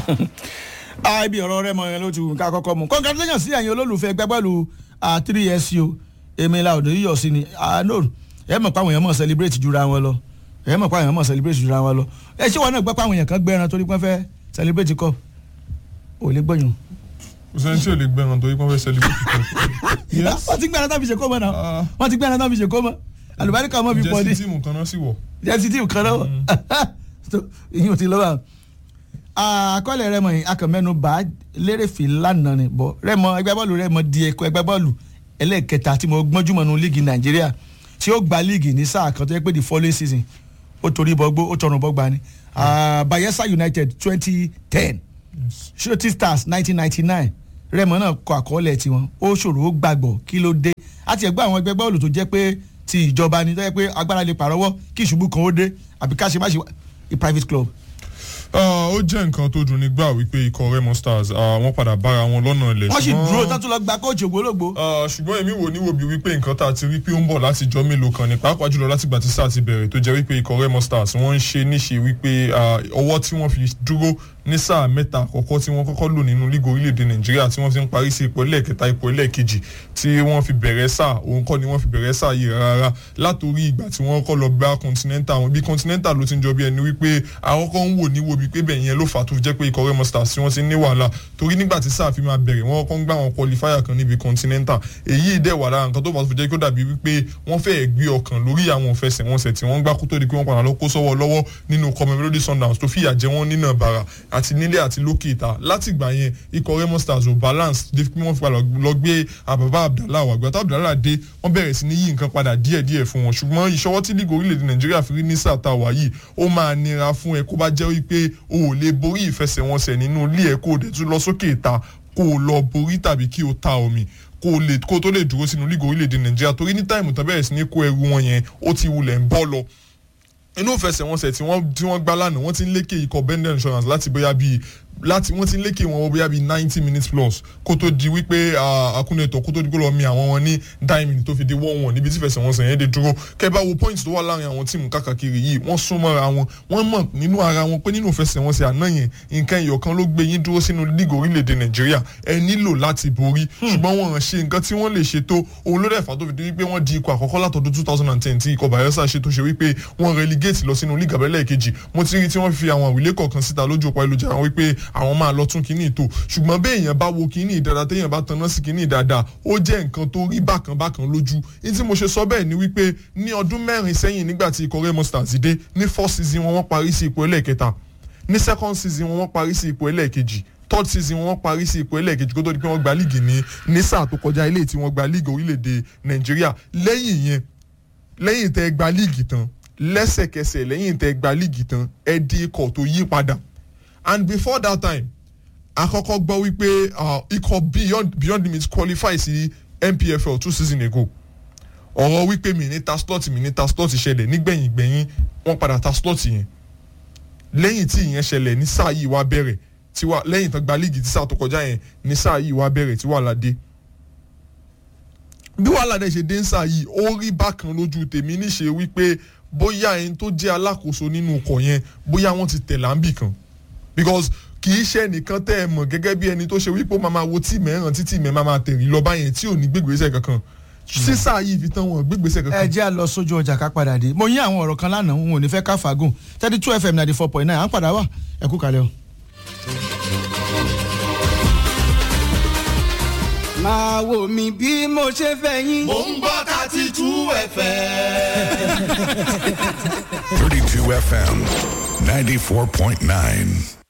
ibi ọ̀rọ̀ rẹ mọ yẹn ló ti wù ká kọ́kọ́ mu congratulations sí ẹ̀yin olólùfẹ́ ẹgbẹ́ bọ́ọ̀lù three years o èmi la òde yíyọ̀ sí ni no ẹ mọ̀ pé àwọn èèyàn mọ̀ celebrate jura wọn lọ ẹ mọ̀ pé àwọn èèyàn mọ̀ celebrate jura wọn lọ ẹ ṣé wọn náà gbọ́ pé àwọn èèyàn kan gbẹ́ran torí pé wọ́n fẹ́ celebrate cup ò lè gbọ́yùn. kò sẹ́ni tí ò lè gbẹ́ran torí pé wọ́n fẹ́ celebrate cup. wọ́n ti gbẹ́ran tán fi ṣe kó mọ́ náà wọ́n ti gbẹ́ran tán fi ṣe kó mọ́ àlùbáríkà mọ́ fi pọ̀ ní. jẹ́sí tíìmù kan náà sì wọ̀. jẹ́sí tíìmù kan náà ìyẹn ò ti lọ́wọ́ àkọọ́lẹ̀ rẹ mọ̀ yìí akọ̀mẹ́nu bá lérèfé lánàá ni bọ̀ rẹ́mọ ẹgbẹ́ bọ́ọ̀lù rẹ́mọ di ẹ̀kọ́ ẹgbẹ́ bọ́ọ̀lù ẹlẹ́ẹ̀kẹta tí mo gbọ́njú mọ̀ nù líìgì nàìjíríà tí ó gba líìgì ní sáà kan tó yẹ pé the following season ó torí bọ́gbó ó tọrùn bọ́gba ni bayelsa united twenty ten shooting stars nineteen ninety nine rẹ́mọ náà kọ àkọọ́lẹ̀ tiwọn ó ṣòro ó gbàgbọ́ kí ló dé àti ẹgbẹ́ àwọn ẹgbẹ́ bọ́ọ̀lù tó jẹ́ pé ti ìjọba ni tó yẹ pé agbára lè pàrọwọ́ kí ìṣubú kan ó dé àbí ká ṣe má ṣe private club ó jẹ́ nǹkan tó dùn nígbà wípé ikọ̀ remo stars wọ́n padà bára wọn lọ́nà ilẹ̀ wọ́n sì dúró tán tún lọ gba kóòtù ògbólógbò. ṣùgbọ́n èmi wò níwò bí wípé nǹkan tá a ti rí pé ó ń bọ̀ láti jọ mélòó kan ní pàápàá jùlọ láti gbà tí sáà ti bẹ̀rẹ̀ tó jẹ́ wípé ikọ̀ remo stars wọ́n ń ṣe níṣe wípé ọwọ́ tí wọ́n fi dúró ní sáà mẹ́ta àkọ́kọ́ tí wọ́n kọ́kọ́ lò nínú lígò orílẹ̀-èdè nàìjíríà tí wọ́n fi ń parí sí ipò ẹlẹ́ẹ̀kẹta ipò ẹlẹ́ẹ̀kejì tí wọ́n fi bẹ̀rẹ̀ sáà òun kọ́ ni wọ́n fi bẹ̀rẹ̀ sáà yìí rárá látòrí ìgbà tí wọ́n kọ́ lọ bá continental wọn bí continental ló ti ń jọ bí ẹni wípé àkọ́kọ́ ń wò níwò bí pé bẹ́ẹ̀ yẹn ló fà á tó fi jẹ́ pé ikọ̀ remo stars tí wọ́n ti ní wàhálà torí nígbà tí sáà fi máa bẹ̀rẹ̀ wọ́n kọ́ ń gbá wọn qualifier kan níbi continental èyí dẹ̀ wà lára nǹkan tó bá tó fi jẹ́ kó dàbí wípé wọ́n fẹ́ẹ́ gbé ọkàn lórí àwọn ìfẹsẹ̀wọnsẹ̀ tí wọ́n gbá kó tó di pé wọ́n padà lọ kó sọ́wọ́ lọ́wọ́ nínú common melody sundowns tó fìyà jẹ wọ́n nínà bàrà àti nílé àti lókè ìta láti ìgbà yẹn ikọ̀ remo stars ò balance dé pé wọ́n fi padà lọ gbé àbàbà abdallah wà gbàtà abdallah dé wọ́n bẹ̀rẹ̀ sí ní yí nǹkan padà díẹ̀díẹ̀ fún wọn ṣùgbọ́n ìṣọwọ́ tí lígò orílẹ̀-èdè nàìjíríà fi rí ní sáà tá a wà yìí ó máa nira fún ẹ kó bá jẹ́ wípé o ò lè borí ìfẹsẹ̀wọnsẹ̀ nínú ilé ẹ̀ kó o dẹ̀ tún lọ sókè ìta kó o lọ borí tàbí kí o ta omi kó o lè kó o tó lè dúró sínú lígò orílẹ̀-èdè nàìjíríà torí ní táìmù tán bẹ̀rẹ̀ sí ní kó ẹrù wọn yẹn ó ti wulẹ̀ ń bọ́ lọ inú ìfẹsẹ̀wọnsẹ̀ tí wọ́n tí wọ́n gbá lánàá wọ́n ti ń lékè ikọ̀ bender insurance láti bóyá bíi láti wọ́n ti ń lékè wọn bóyá bíi ninety minutes plus kó tó di wípé akúnẹ̀tọ̀ kó tó di kó lọ mi àwọn wọn ní nine minutes tó fi di one one níbi tí ìfẹsẹ̀wọnsẹ̀ yẹn dé dúró kẹ́bá wo points tó wà láàrin àwọn tíìmù káàkiri yìí wọ́n súnmọ́ra wọn wọ́n mọ̀ nínú ara wọn pé nínú ìfẹsẹ̀wọnsẹ̀ àná yẹn nǹkan ìyọ̀kan ló gbé yín dúró sínú lígò orílẹ̀-èdè nàìjíríà ẹ nílò láti borí ṣùgbọ́n wọn ṣe nǹkan tí wọ́n lè ṣe tó òun ló dẹ̀fà tó fi di wípé wọ́n di ikọ̀ àkọ́kọ́ látọdún two thousand and ten tí ikọ̀ bayelsa ṣe tó ṣe wípé wọ́n relegate lọ sínú lígà bẹ́lẹ̀ kejì mo ti rí tí wọ́n fi àwọn àwílé kọ̀ọ̀kan síta lójú ọ̀pá ìlújára wípé àwọn máa lọ tún kínní tó ṣùgbọ́n bí èèyàn bá wo kínní dáadáa téèyàn bá tanná sí kínní dáadáa ó jẹ́ nǹkan tó rí bákan bákan lójú ní tí mo ṣe sọ bẹ́ẹ̀ ni wípé ní ọdún mẹ́rin sẹ́yìn nígbà tí ikọ̀ remo stars dé ní first season wọn wọ́n parí sí ipò ẹlẹ́ẹ̀kẹta ní second season wọn wọ́n parí sí ipò ẹlẹ́ẹ̀kejì third season wọn parí sí ipò ẹlẹ́ẹ̀kejì kó tó di pé wọ́n gba líìgì ní ní sáà tó kọjá ilé tí wọ́n gba líìgì orílẹ̀-èdè nàìjíríà lẹ́yìn yẹn lẹ́yìn tẹ́ gba líìgì tán lẹ́sẹ̀kẹsẹ̀ lẹ́yìn tẹ́ gba líìgì tán ẹ di ikọ̀ tó yí padà and before that time àkọ́kọ́ gbọ́ wípé ikọ̀ beyond beyond limits qualify sí npfl two season ago ọ̀rọ̀ wípé mi ní ta slot mi ní ta slot ṣẹlẹ̀ nígbẹ̀yìn gbẹ̀yìn wọ́n padà ta slot yẹn lẹ́yìn tí ìyẹn ṣẹlẹ̀ ní sáà yìí wá bẹ̀rẹ̀ tí wà lẹ́yìn tán gba líìgì tí sáà tó kọjá yẹn ní sáà yìí wá bẹ̀rẹ̀ tí wàhálà dé bí wàhálà dẹ̀ ṣe dé ń sáà yìí ó rí bákan lójú tèmi níṣe wípé bóyá ẹni tó jẹ́ alákòóso nínú ọkọ̀ yẹn bóyá wọ́n ti tẹ̀ láǹbì kan because kì í ṣe ẹnìkan tẹ́ ẹ mọ̀ gẹ́gẹ́ bí ẹni tó ṣe wípé ó máa máa wo tíìmù ẹ̀ràn tí tíìmù ẹ̀ máa máa tẹ̀rí lọ báyẹn tí ò ní gbégbèsè kankan sísá yìí fi tán wọn gbégbèsè kankan. ẹ jẹ́ à lọ sójú ọjà ká padà dé mo yín àwọn ọ̀rọ̀ kan lánàá n ò ní fẹ́ ká fàágùn thirty two fm ninety four point nine à ń padà wá ẹ kú kalẹ̀ o. máa wò mí bí mo ṣe fẹ́ yín. mò ń gbọ́ thirty two fm. 32 FM 94.9.